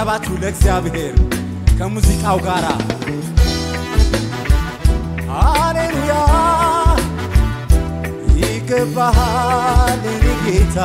ጭብጨባችሁ ለእግዚአብሔር ከሙዚቃው ጋር ሃሌሉያ ይገባሃል የኔ ጌታ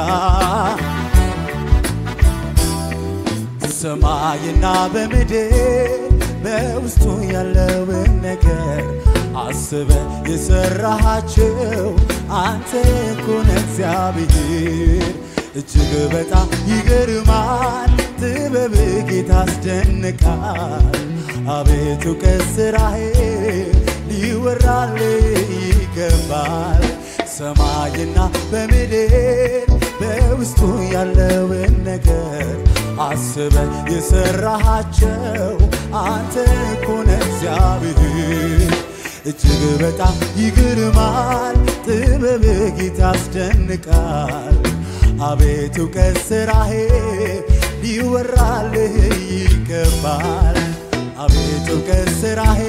ሰማይና በምድር በውስጡ ያለውን ነገር አስበ የሰራሃቸው አንተ ኮነ እግዚአብሔር እጅግ በጣም ይገርማል ጥበብ ጌታ አስደንቃል አቤቱ ከስራሄ ሊወራል ይገባል ሰማይና በምድር በውስጡ ያለውን ነገር አስበ የሰራሃቸው አንተ ኮነ እግዚአብሔር እጅግ በጣም ይግርማል ጥበብ ጌታ ያስደንቃል አቤቱ ከስራሄ ሊወራልህ ይገባል አቤቱ ከስራሄ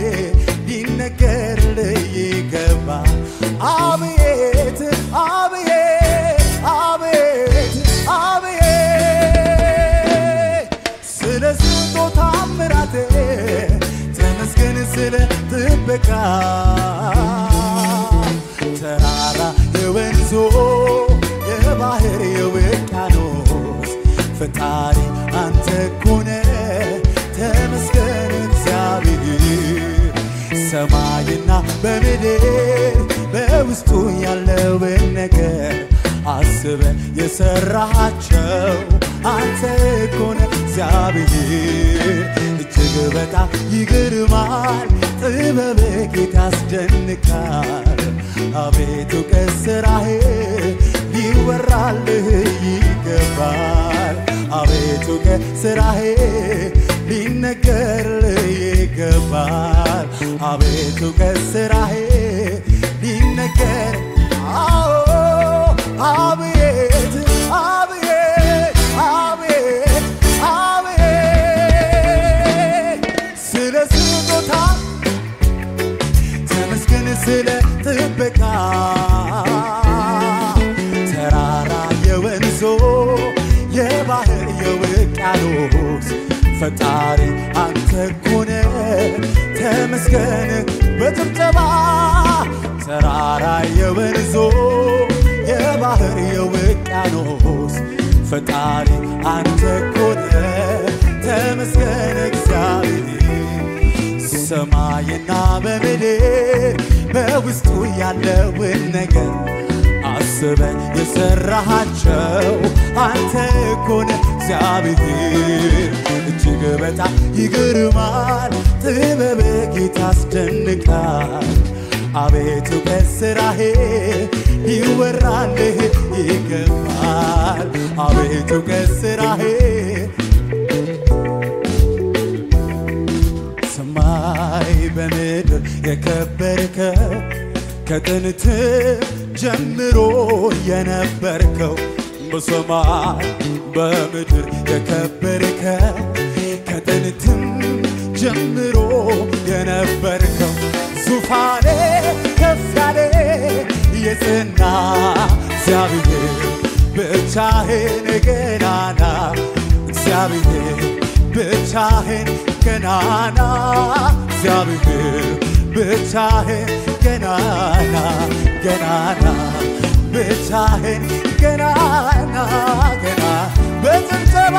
ሊነገርልህ ይገባል አቤት አቤት አቤት አቤት ስለ ስጦታ ምራቴ ተመስገን ስለ ጥበቃ ተራራ የወንዞ የባህር የውቅያኖስ ፈጣሪ አንተ ኮነ ተመስገን እግዚአብሔር ሰማይና በምድር በውስጡ ያለውን ነገር አስበ የሰራሃቸው አንተ ኮነ እግዚአብሔር እጅግ በጣም ይግርማል ጥበብ ጌታ ያስደንቃል አቤቱ ከስራሄ ሊወራልህ ይገባል አቤቱ ከስራሄ ሊነገርልህ ይገባል አቤቱ ከስራሄ ሊነገር አዎ አቤት አቤት አቤት አቤት ስለ ስጦታ ተመስገን ስለ ጥበቃ ተራራ የወንዞ የባህር የውቅያኖስ ፈጣሪ አንተ ኮነ ተመስገን በጭብጨባ ተራራ የወንዞ የባህር የውቅያኖስ ፈጣሪ አንተ ኮነ ተመስገን እግዚአብሔር ሰማይና በምድር በውስጡ ያለውን ነገር አስበ የሰራሃቸው አንተ ኮነ እግዚአብሔር እጅግ በጣም ይግርማል ጥበብ ጌታ አስደንቃል አቤቱ ከስራሄ ሊወራልህ ይገባል አቤቱ ከስራሄ ሰማይ በምድር የከበርከው ከጥንት ጀምሮ የነበርከው በሰማይ በምድር የከበርከው ከጥንትም ጀምሮ የነበርከው ዙፋኔ ከፍ ያለ የጽና እግዚአብሔር ብቻህን ገናና እግዚአብሔር ብቻህን ገናና እግዚአብሔር ብቻህን ገናና ገናና ብቻህን ገናና ገና በጭብጨባ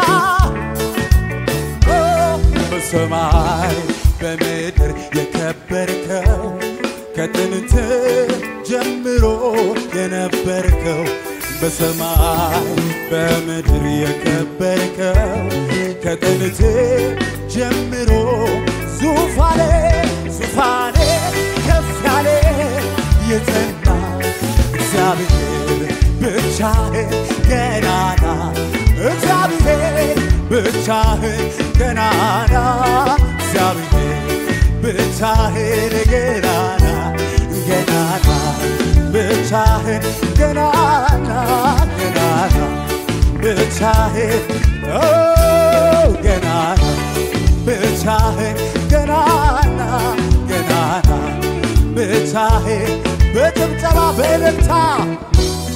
ኦ፣ በሰማይ በምድር የከበርከው ከጥንት ጀምሮ የነበርከው በሰማይ በምድር የከበርከው ከጥንት ጀምሮ ዙፋኔ ዙፋኔ ከፍ ያለ የጸና እግዚአብሔር ብቻህን ገናና እግዚአብሔር ብቻህን ገናና እግዚአብሔር ብቻህን ገናና ገናና ብቻህን ገናና ገናና ብቻህን ኦ ገናና ብቻህን ገናና ገናና ብቻህን በጭብጨባ በእልልታ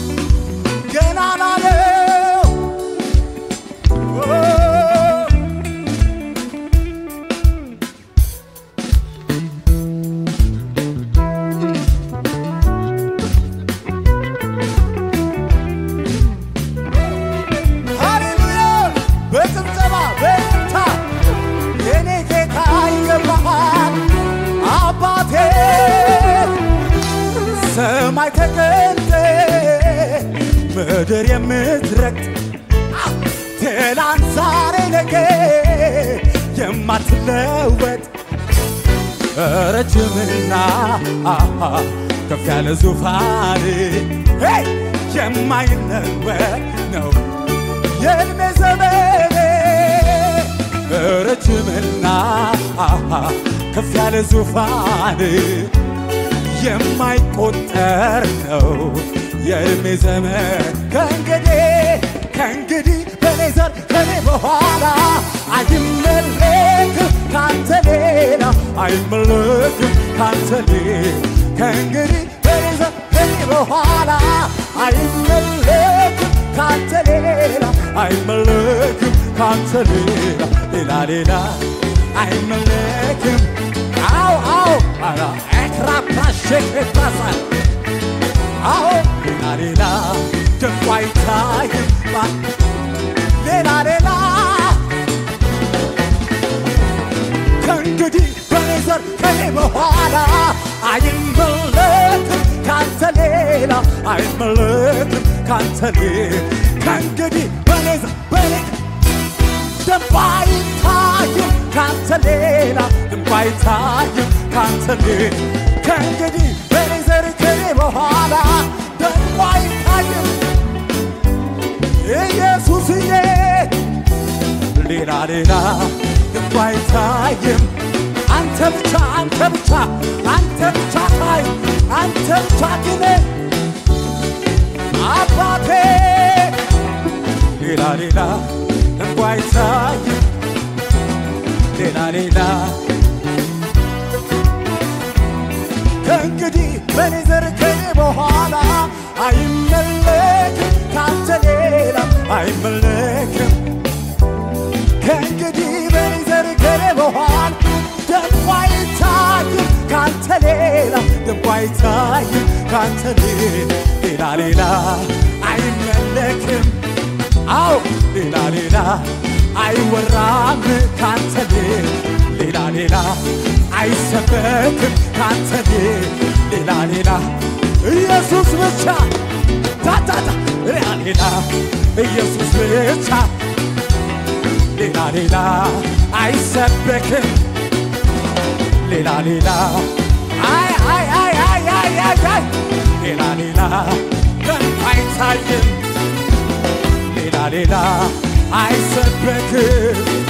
ገናና ነው ኦ ከሰማይ ተገልጠ ምድር የምትረግጥ ትላንት ዛሬ ነገ የማትለወጥ ረጅምና አሃ ከፍ ያለ ዙፋን ሄይ የማይለወጥ ነው የእድሜ ዘመኔ ረጅምና አሃ ከፍ ያለ ዙፋን የማይቆጠር ነው የእድሜ ዘመን ከእንግዲህ ከእንግዲህ በኔ ዘር ከኔ በኋላ አይመለክም ካንተ ሌላ አይመለክም ካንተ ሌላ ከእንግዲህ በኔ ዘር ከኔ በኋላ አይመለክም ካንተ ሌላ አይመለክም ካንተ ሌላ ሌላ ሌላ አይመለክም አው አው አራ ኤክራፕራሼክራሳል አዎ ሌላ ሌላ ደንቆ አይታይም ባ- ሌላ ሌላ ከእንግዲህ በኔ ዘር ከኔ በኋላ አይመለክም ካንተ ሌላ አይመለክም ካንተ ሌላ ከእንግዲህ በኔ ዘር በኔ ደንቆ አይታይም ካንተ ሌላ ደንቆ አይታይም ካንተ ሌላ ከእንግዲህ በኔ ዘር ከኔ በኋላ ደንቆ አይታይም ኢየሱስዬ ሌላ ሌላ ደንቆ አይታይም አንተ ብቻ አንተ ብቻ አንተ ብቻ ታይ አንተ ብቻ ግን አባቴ ሌላ ሌላ ደንቆ አይታይም ሌላ ሌላ ከእንግዲህ በኔ ዘር ከኔ በኋላ አይመለክም ካንተ ሌላ አይመለክም ከእንግዲህ በኔ ዘር ከኔ በኋላ ደንቆ አይታይም ካንተ ሌላ ደንቆ አይታይም ካንተ ሌላ ሌላ ሌላ አይመለክም አው ሌላ ሌላ አይወራም ካንተ ሌላ ሌላ አይሰበክም ካንተ ሌላ ሌላ ኢየሱስ ብቻ ታታታ ሌላ ሌላ ኢየሱስ ብቻ ሌላ ሌላ አይሰበክም ሌላ ሌላ አይ አይ አይ አይ አይ አይ አይ ሌላ ሌላ ደንቆ አይታይም ሌላ ሌላ አይሰበክም